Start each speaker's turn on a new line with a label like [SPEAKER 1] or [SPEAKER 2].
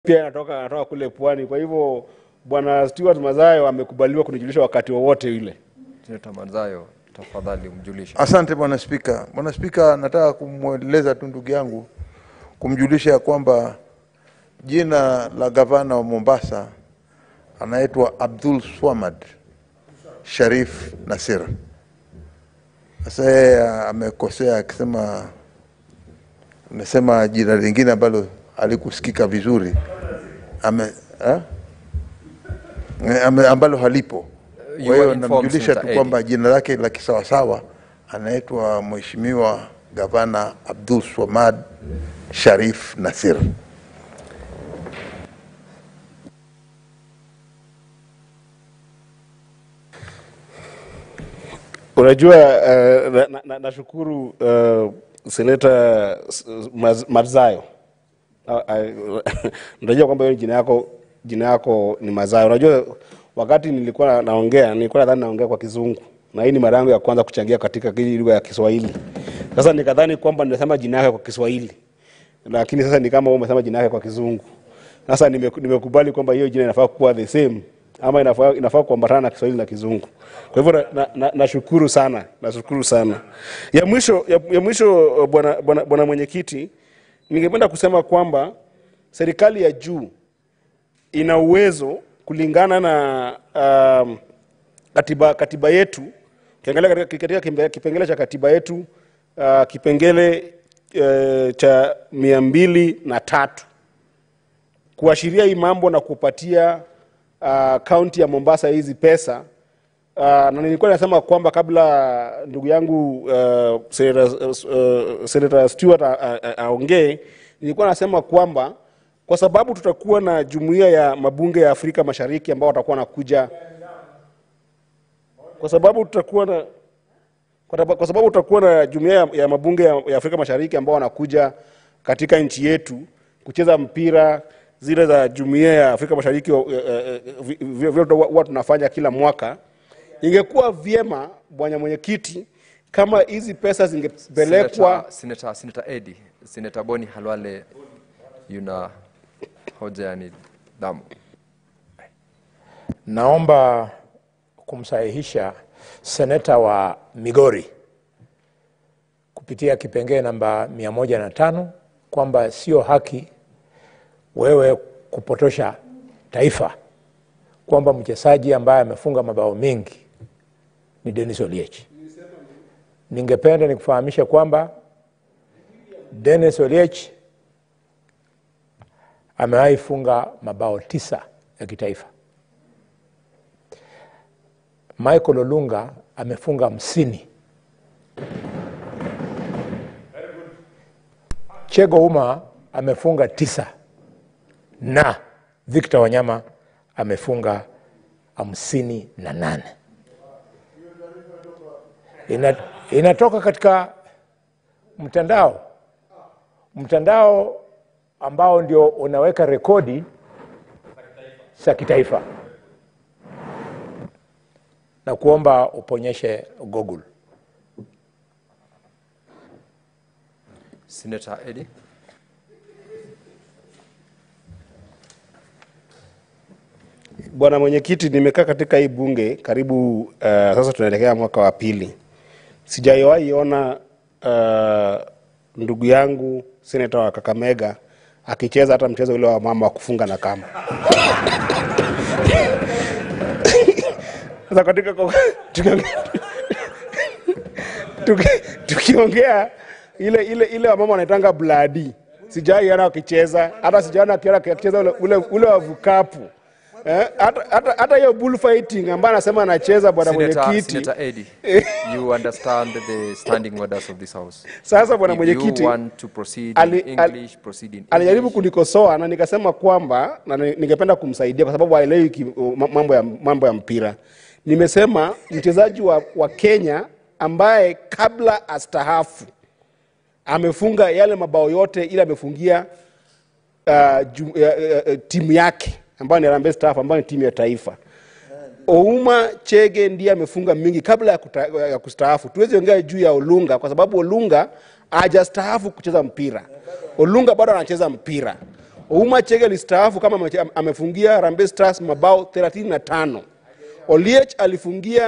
[SPEAKER 1] pia anatoka anatoka kule pwani. Kwa hivyo bwana Stewart Mazayo amekubaliwa kunijulisha wakati wowote yule.
[SPEAKER 2] Seneta Mazayo, tafadhali umjulishe.
[SPEAKER 3] Asante bwana Spika. Bwana Spika, nataka kumweleza tu ndugu yangu kumjulisha ya kwamba jina la gavana wa Mombasa anaitwa Abdul Swamad Sharif Nasir. Sasa yeye amekosea akisema, amesema jina lingine ambalo halikusikika vizuri ame, ha? Ame, ambalo halipo.
[SPEAKER 2] You
[SPEAKER 3] Kwa
[SPEAKER 2] are
[SPEAKER 3] hiyo
[SPEAKER 2] informed,
[SPEAKER 3] namjulisha
[SPEAKER 2] Senator
[SPEAKER 3] tu
[SPEAKER 2] Eddie.
[SPEAKER 3] kwamba jina lake la kisawasawa anaitwa Mheshimiwa Gavana Abdul Swamad Sharif Nasir.
[SPEAKER 1] Unajua uh, na- na- na- nashukuru uh, seneta S- Maz- Mazayo. Uh, uh, Unajua kwamba hiyo jina yako jina yako ni Mazayo. Unajua wakati nilikuwa na- naongea nilikuwa nadhani naongea kwa Kizungu na hii ni mara yangu ya kwanza kuchangia katika hii lugha ya Kiswahili. Sasa nikadhani kwamba nimesema jina yake kwa Kiswahili, lakini sasa ni kama wewe umesema jina yake kwa Kizungu. Sasa nimeku- nimekubali kwamba hiyo jina inafaa kuwa the same ama inafaa, inafaa kuambatana na Kiswahili na Kizungu. Kwa hivyo nashukuru na, na, nashukuru sana, nashukuru sana. Ya mwisho, ya, ya mwisho uh, bwana bwana bwana mwenyekiti, ningependa kusema kwamba serikali ya juu ina uwezo kulingana na um, katiba, katiba yetu ukiangalia katika, katika kimbe- kipengele cha katiba yetu uh, kipengele uh, cha mia mbili na tatu kuashiria hii mambo na kupatia uh, kaunti ya Mombasa hizi pesa uh, na nilikuwa nasema kwamba kabla ndugu yangu uh, Senator, uh, Senator Stewart a- a- a- aongee, nilikuwa nasema kwamba kwa sababu tutakuwa na jumuiya ya mabunge ya Afrika Mashariki ambao watakuwa wanakuja kwa sababu tutakuwa na kwa taba- kwa sababu tutakuwa na jumuiya ya, ya mabunge ya, ya Afrika Mashariki ambao wanakuja katika nchi yetu kucheza mpira zile za jumuiya ya Afrika Mashariki eh, eh, vi- vi- vile huwa tunafanya kila mwaka. Ingekuwa vyema bwana mwenyekiti, kama hizi pesa zingepelekwa
[SPEAKER 2] Seneta, Seneta, Seneta Eddie, Seneta Boni Halwale yuna hoja ya nidhamu.
[SPEAKER 4] Naomba kumsahihisha seneta wa Migori kupitia kipengee namba mia moja na tano kwamba sio haki wewe kupotosha taifa kwamba mchezaji ambaye amefunga mabao mengi ni Dennis Oliech. Ningependa nikufahamisha kwamba Dennis Oliech amewahi funga mabao tisa ya kitaifa. Michael Olunga amefunga hamsini. Chego Uma amefunga tisa na Victor Wanyama amefunga hamsini na nane. Ina, inatoka katika mtandao mtandao ambao ndio unaweka rekodi za kitaifa na kuomba uponyeshe Google.
[SPEAKER 2] Seneta Eddie.
[SPEAKER 1] Bwana mwenyekiti, nimekaa katika hii bunge karibu uh, sasa tunaelekea mwaka wa pili, sijawahi ona uh, ndugu yangu seneta wa Kakamega akicheza hata mchezo ule wa mama wa kufunga na kamba. Sasa katika tukiongea tuki- tukiongea ile ile ile wamama wanaitanga bladi, sijawahi ona wakicheza, hata sijaona akiona akicheza ule, ule, ule wa vukapu Eh, hata hata- hata hiyo bullfighting ambayo anasema anacheza bwana
[SPEAKER 2] Senator,
[SPEAKER 1] mwenyekiti.
[SPEAKER 2] Senator Eddie, you understand the standing orders of this house.
[SPEAKER 1] Sasa bwana
[SPEAKER 2] If
[SPEAKER 1] mwenyekiti
[SPEAKER 2] you want to proceed
[SPEAKER 1] ali-
[SPEAKER 2] in
[SPEAKER 1] ali-
[SPEAKER 2] English, proceed in
[SPEAKER 1] alijaribu
[SPEAKER 2] English.
[SPEAKER 1] kunikosoa na nikasema kwamba na ni- ningependa kumsaidia kwa sababu haelewi ki- ma- mambo ya, mambo ya mpira. Nimesema mchezaji wa, wa Kenya ambaye kabla astahafu amefunga yale mabao yote ile amefungia uh, ju, uh, uh, timu yake ambayo ni Harambee Stars ambayo ni timu ya taifa. Ouma Chege ndiye amefunga mingi kabla ya, kuta, ya kustaafu. Tuwezi ongea juu ya Olunga kwa sababu Olunga hajastaafu kucheza mpira. Olunga bado anacheza mpira. Ouma Chege alistaafu kama ameche- amefungia Harambee Stars mabao 35. Oliech alifungia